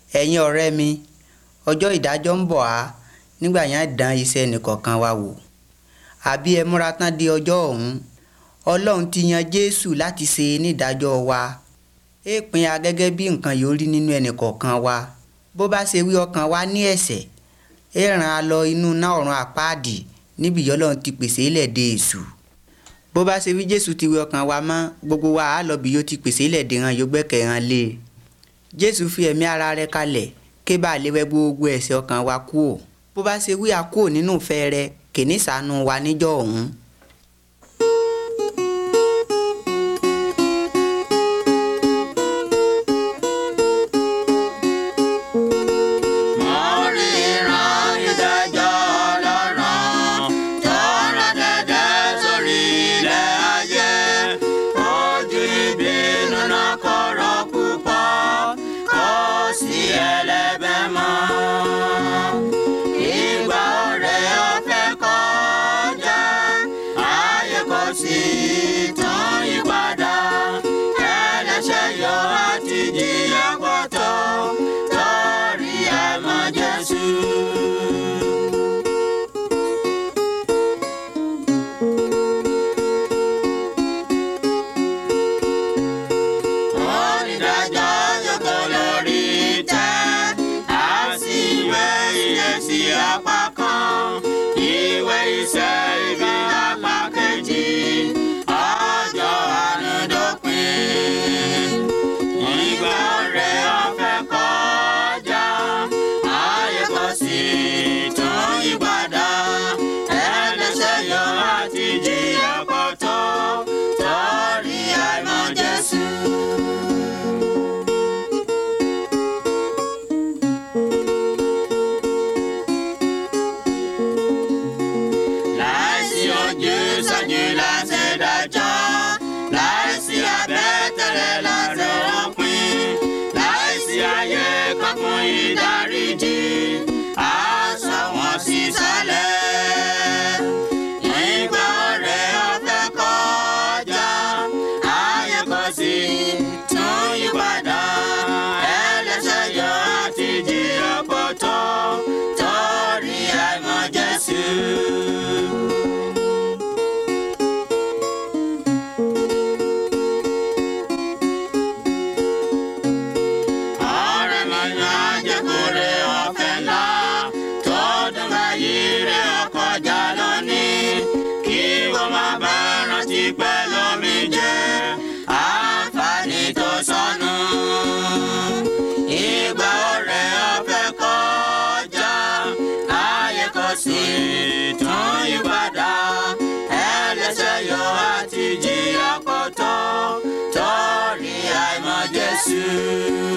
ẹ̀yin ọ̀rẹ́ mi ọjọ́ ìdájọ́ ń bọ̀ á nígbà yẹn á dán iṣẹ́ ẹnìkọ̀ọ̀kan wa wò àbí ẹ múra tán di ọjọ́ ọ̀hún ọlọ́run ti yan jésù láti ṣe nídàájọ́ wa é pín a gẹ́gẹ́ bí nǹkan yóò rí nínú ẹnìkọ̀ọ̀kan wa bó bá ṣe wí ọkàn wa ní ẹ̀ṣẹ̀ é ràn á lọ inú náà ọ̀run àpáàdì níbi ìyọ́lọ́run ti pèsè ilẹ̀ de èṣù bó bá ṣe wí jésù ti wí ọkàn wa mọ́ gbogbo wa á lọ bí yóò ti pèsè ilẹ̀ de hàn yóò gbẹ́kẹ̀ hàn lé e jésù fi ẹ̀mí ara rẹ̀ kalẹ̀ ké bá lè wẹ gbogbo ẹ̀ṣẹ̀ ọkàn wa kúò bó bá ṣe wí a kúò nínú ìfẹ́ rẹ̀ kìíní ṣàánú wa níjọ́ ọ̀hún. Mo ríran ìdájọ́ Ọlọ́run tó rán dẹ́dẹ́ sórí ilẹ̀ ayé. Ojú ìbínú náà korò púpọ̀, kò sí ẹlẹ́bẹ̀ mọ́. Ìgbà ọ̀rẹ́ ọ̀fẹ́ kọjá, ayé kò sí tún yípadà. Ẹlẹ́ṣẹ̀ yọ àti jìyà pọ̀tọ́ torí àìmọ̀ Jésù. Onídàájọ́ jókòó lórí ìtẹ́, a sì wé iye sí apá kan, ìwé iṣẹ́ ibi apá kejì, ọjọ́ àánú dópin. Ìgbà ọ̀rẹ́ ọ̀fẹ́ kọjá, ayé kò sí tún yípadà. Ẹlẹ́ṣẹ̀ yọ àti jìyà pọ̀tọ́, torí àìmọ̀ Jésù. Láìsí ojú sọ́jú láti dájọ́, láìsí abẹ́tẹ̀lẹ̀ láti òpin, láìsí ayé kan fún ìdáríjì, aṣọ wọn sì sálẹ̀. Ìgbà ọ̀rẹ́ ọ̀fẹ́ kọjá, ayé kò sí tún yípadà, ẹlẹ́ṣẹ̀ yọ àti jìyà pọ̀tọ́, torí àìmọ̀ Jésù. ọ̀rẹ́ mi máa jẹ́ kórè ọ̀fẹ́ ńlá tó dùn báyìí rẹ̀ ọkọjà lónìí kí wọ́n má bá rántí pẹ̀lú mi jẹ́ àǹfààní tó sọnù. Ìgbà ọ̀rẹ́ ọ̀fẹ́ kọjá ayé kò sí tún yípadà ẹlẹ́ṣẹ̀ yọ àti jìyà pọ̀tọ́ torí àìmọ̀ Jésù.